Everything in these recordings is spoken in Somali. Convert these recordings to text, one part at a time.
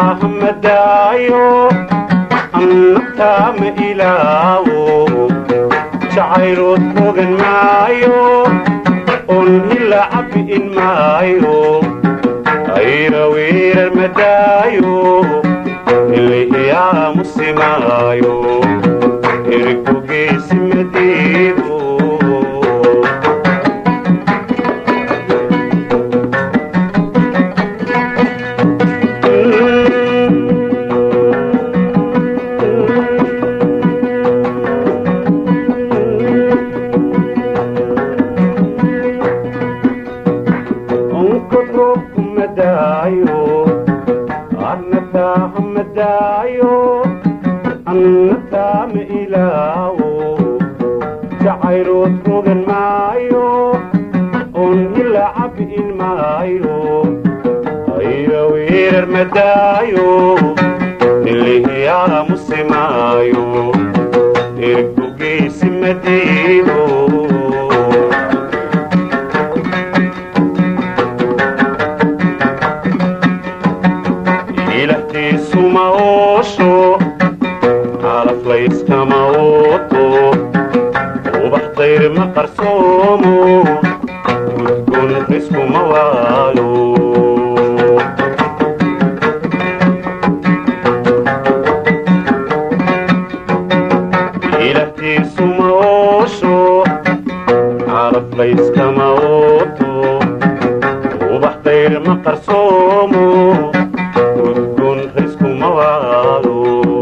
naftaha madaayo naftaama ilaawo jacaylood fogan maayo on hila cabi'in maayo ayra weerar madaayo ilahiyaa musimaayo erigku geesi madiibo onkod roobku madaayo annataha madaayo annataama ilaawo jacaylood rogan maayo on hila cabi'in maayo ayra weerar madaayo ilihiyaa musimaayo ergu geesi madiibo ilahtiisu ma oosho calaf layskama ooto ubax dayr ma qarsoomo udgun riskuma waayo ilahtiisu ma oosho calaf layskama ooto ubax dayr ma qarsoomo udgun riskuma waayo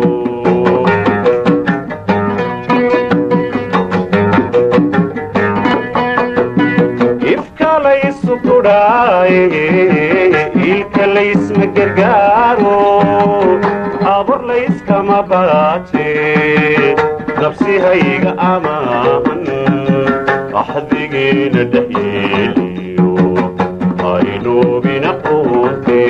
ifka laysu kudhaaye ilka laysma gargaaro abor layskama baaje nabsihayga amaahan axdigeena dhexyeeliyo aynoobina quute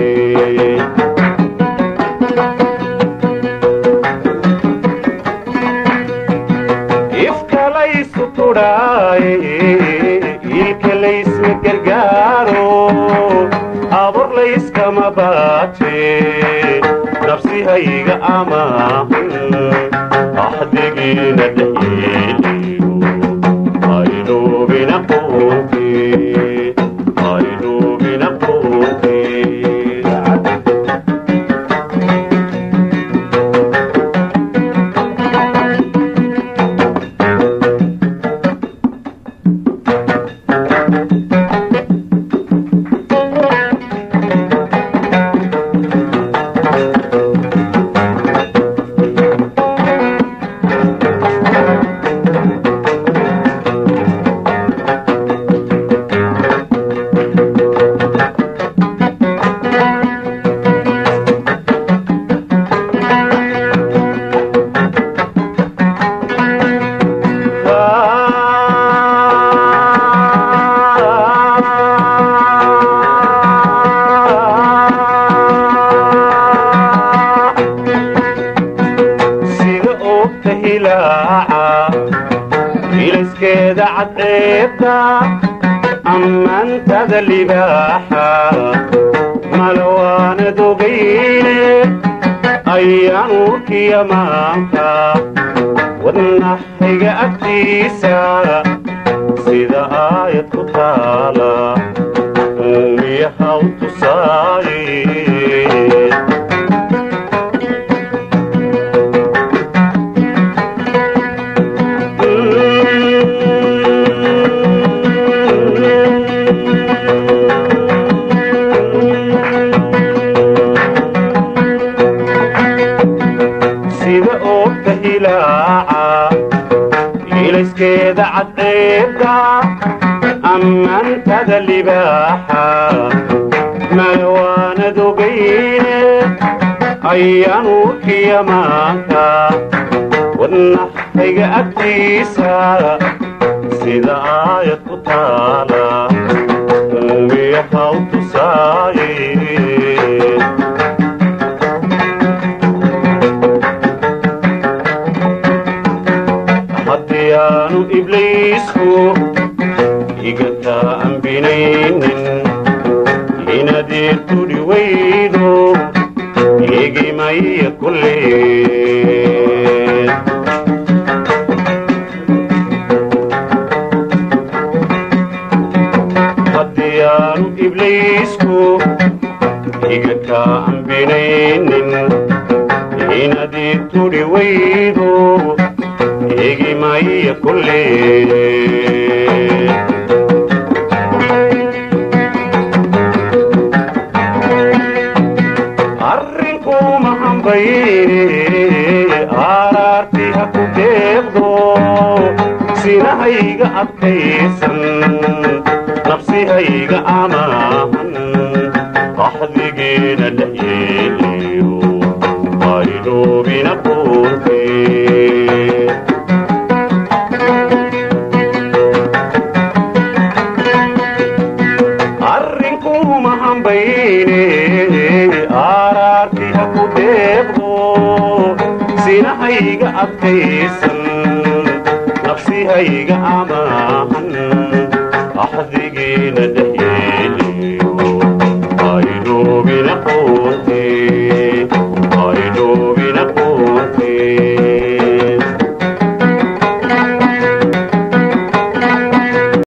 ifka laysu kudhaaye ilka laysma gargaaro abor layskama baaje nabsihayga amaahan axdigiina dhexyeeliyo aynoobina quute aynoobina quute sida oogta hilaaca ilayskeeda cadceebta ammaantada libaaxa malawaanad ogayne ayaan urkiya maanta wadnaxayga agtiisa sida aayad ku taala uumiyahaw tusaaye sida oogta hilaaca ilayskeeda cadceebta ammaantada libaaxa malawaanad ogayne ayaan urkiya maanta wadnaxayga agtiisa sida aayad ku taala uumiyahaw tusaaye haddii aanu ibliisku igataa ambinaynin inaad ii tudhi weydo ibliisku iga kaa ambinaynin inadii tudhi waydo igimaya kulle arrinkuma hambayne aaraarti ha ku deeqdo sinahayga adkaysan nafsihayga amaahan qaxdigeena dhayeeliyo aydoobina quurte arrinkuma hambayne aaraarti ha ku deeqdo sinahayga adkaysan nafsihayga amaahan axdigeena